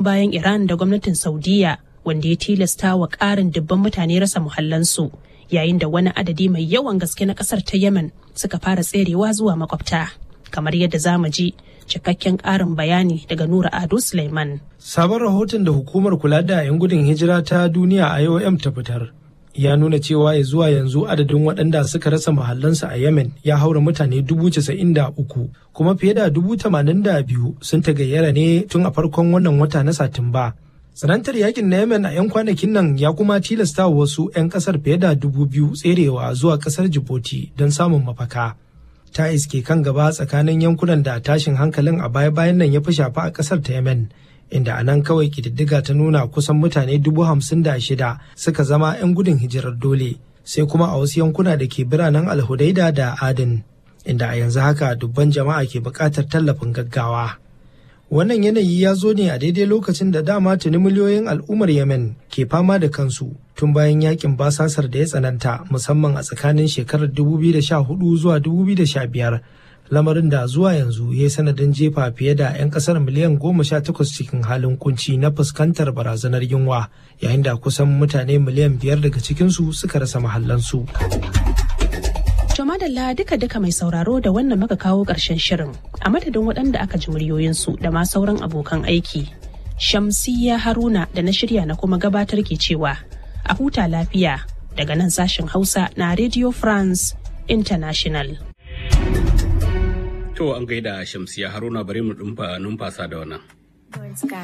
bayan Iran da gwamnatin Saudiya wanda ya tilasta wa ƙarin dubban mutane rasa muhallansu yayin da wani adadi mai yawan gaske na ƙasar ta Yemen suka fara tserewa zuwa makwabta. Kamar yadda za mu ji cikakken ƙarin bayani daga Nura Ado Suleiman. Sabon rahoton da hukumar kula da 'yan gudun hijira ta duniya IOM ta fitar ya nuna cewa ya zuwa yanzu adadin waɗanda suka rasa mahallansu a Yemen ya haura mutane dubu casa'in da uku kuma fiye da dubu tamanin da biyu sun tagayyara ne tun a farkon wannan wata na Satumba. Tsanantar yakin na Yemen a 'yan kwanakin nan ya kuma tilasta wasu 'yan kasar fiye da dubu biyu tserewa zuwa kasar Djibouti don samun mafaka. Ta iske kan gaba tsakanin yankunan da tashin hankalin a baya-bayan nan ya fi shafa a kasar ta Yemen. inda a nan kawai kididdiga ta nuna kusan mutane dubu hamsin da shida suka zama 'yan gudun hijirar dole sai kuma a wasu yankuna da ke biranen alhudaida da adin inda a yanzu haka dubban jama'a ke buƙatar tallafin gaggawa wannan yanayi ya zo ne a daidai lokacin da dama tuni miliyoyin al'ummar yemen ke fama da kansu tun bayan yakin basasar da ya tsananta musamman a tsakanin shekarar 2014 zuwa 2015 lamarin da zuwa yanzu ya yi sanadin jefa fiye da 'yan kasar miliyan goma sha takwas cikin halin kunci na fuskantar barazanar yunwa yayin da kusan mutane miliyan biyar daga cikinsu suka rasa mahallansu. To madalla duka-duka mai sauraro da wannan muka kawo ƙarshen shirin a madadin waɗanda aka ji muryoyinsu da ma sauran abokan aiki. Shamsiyya Haruna da na shirya na kuma gabatar ke cewa a huta lafiya daga nan sashen Hausa na Radio France International. To an gaida Shamsiya Haruna bari mu numfasa da wannan.